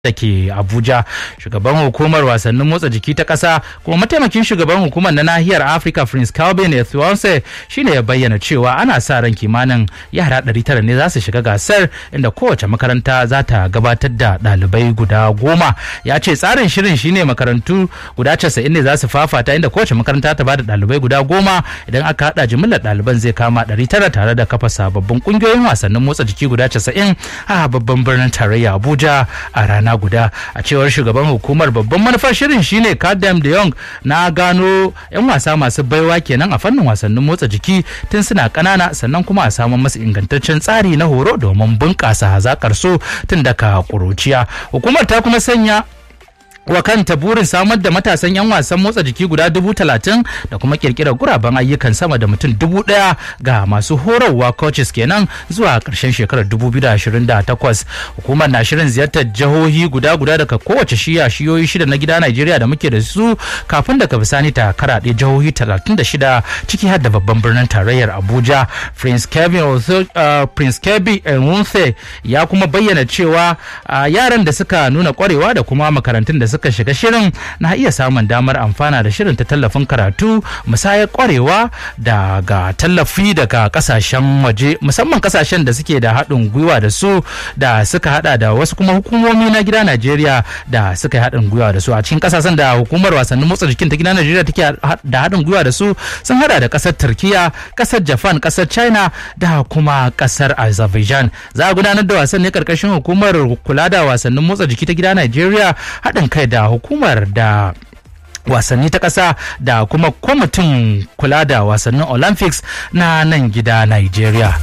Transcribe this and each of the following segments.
da ke abuja shugaban hukumar wasannin motsa jiki ta ƙasa kuma mataimakin shugaban hukumar na nahiyar afirka prince calvin ethionse shine ya bayyana cewa ana sa ran kimanin yara 900 ne za su shiga gasar inda kowace makaranta za ta gabatar da ɗalibai guda goma ya ce tsarin shirin shine makarantu guda 90 ne za su fafata inda kowace makaranta ta bada ɗalibai guda goma idan aka haɗa jimillar ɗaliban zai kama 900 tare da kafa sababbin ƙungiyoyin wasannin motsa jiki guda 90 a babban birnin tarayya abuja a rana rana guda a cewar shugaban hukumar babban manufar shirin shine kadam de Jong na gano 'yan wasa masu baiwa kenan a fannin wasannin motsa jiki tun suna kanana sannan kuma a samun masu ingantaccen tsari na horo domin bunƙasa hazakar su tun daga ƙuruciya hukumar ta kuma sanya wa kanta burin samar da matasan 'yan wasan motsa jiki guda dubu talatin da kuma kirkirar guraben ayyukan sama da mutum dubu daya ga masu horarwa coaches kenan zuwa karshen shekarar 2028 hukumar na shirin ziyartar jihohi guda guda daga kowace shiya shiyoyi shida na gida Najeriya da muke da su kafin daga bisani ta karaɗe jihohi 36 ciki har da babban birnin tarayyar Abuja Prince Kevin uh, Prince Kebbi Enwunse ya kuma bayyana cewa uh, yaran da suka nuna kwarewa da kuma makarantun da suka shiga shirin na iya samun damar amfana da shirin ta tallafin karatu musayar kwarewa daga tallafi daga kasashen waje musamman kasashen da suke da haɗin gwiwa da su da suka hada da wasu kuma hukumomi na gida Najeriya da suka yi haɗin gwiwa da su a cikin kasashen da hukumar wasannin motsa jikin ta gida Najeriya take da haɗin gwiwa da su sun hada da kasar Turkiya kasar Japan kasar China da kuma kasar Azerbaijan za a gudanar da wasan ne karkashin hukumar kula da wasannin motsa jiki ta gida Najeriya haɗin kai da hukumar da wasanni ta ƙasa da kuma kwamitin kula da wasannin olympics na nan gida nigeria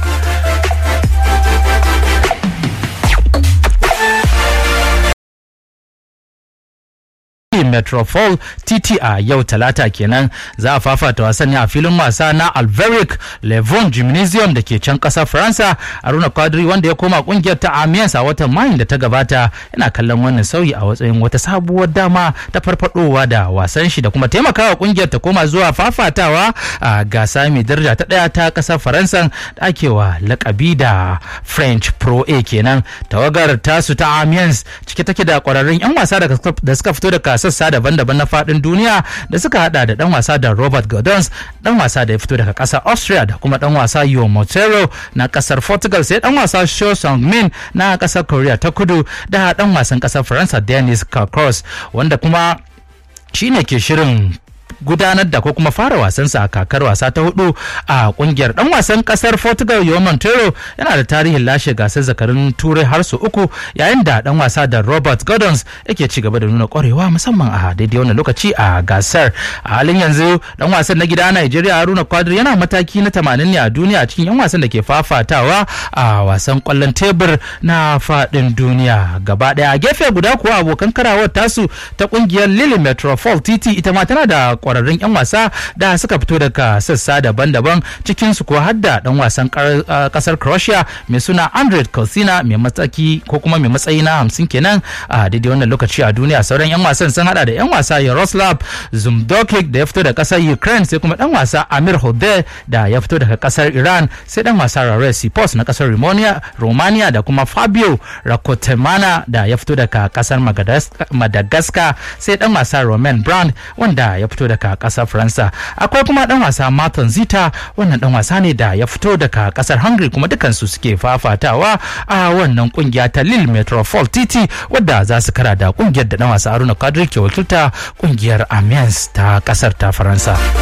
Metropole TT a yau talata kenan za a fafata wasanni a filin wasa na Alveric Levon Gymnasium da ke can kasar Faransa Aruna Quadri wanda ya koma kungiyar ta Amiens a watan Mayu da ta gabata yana kallon wannan sauyi a watsayin wata sabuwar dama ta farfadowa da wasan shi da kuma taimakawa kungiyar ta koma zuwa fafatawa a gasa mai daraja ta daya ta kasar Faransa da akewa lakabi da French Pro A kenan tawagar tasu ta Amiens cike take da kwararrun 'yan wasa da suka fito da sassa daban-daban na fadin duniya da suka hada da dan wasa da Robert Gordons dan wasa da ya fito daga kasar Austria da kuma dan wasa Yo Montero na kasar Portugal sai dan wasa Cho Sung-min na kasar Korea ta Kudu da dan wasan kasar Faransa Denis Kakros wanda kuma shine ke shirin gudanar da ko kuma fara wasansa a kakar wasa ta hudu a kungiyar dan wasan kasar Portugal João Montero yana da tarihin lashe gasar zakarin turai har su uku yayin da dan wasa da Robert Gordons yake ci gaba da nuna kwarewa musamman a daidai wannan lokaci a gasar a halin yanzu dan wasan na gida Nigeria Haruna Quadri yana mataki na 80 ne a duniya cikin yan wasan da ke fafatawa a wasan kwallon tebur na fadin duniya gaba daya a gefe guda kuwa abokan karawar tasu ta kungiyar Lille Metropole TT ita ma tana da kwararrun 'yan wasa da suka fito daga sassa daban-daban cikin su kuwa hadda dan wasan kasar Croatia mai suna Andrej Kalsina mai mataki ko kuma mai matsayi na hamsin kenan a daidai wannan lokaci a duniya sauran 'yan wasan sun hada da 'yan wasa Yaroslav Zumdokic da ya fito da kasar Ukraine sai kuma dan wasa Amir Hode da ya fito daga kasar Iran sai dan wasa Rare Sipos na kasar Romania da kuma Fabio Rakotemana da ya fito daga kasar Madagascar sai dan wasa Romain Brand wanda ya fito daga kasar Faransa akwai kuma dan wasa Martin Zita wannan dan wasa ne da ya fito daga kasar Hungary kuma dukansu suke fafatawa a wannan kungiya ta Lille Metropole TT wadda za su kara da kungiyar da dan wasa Haruna Kadri ke wakilta kungiyar Amiens ta kasar ta Faransa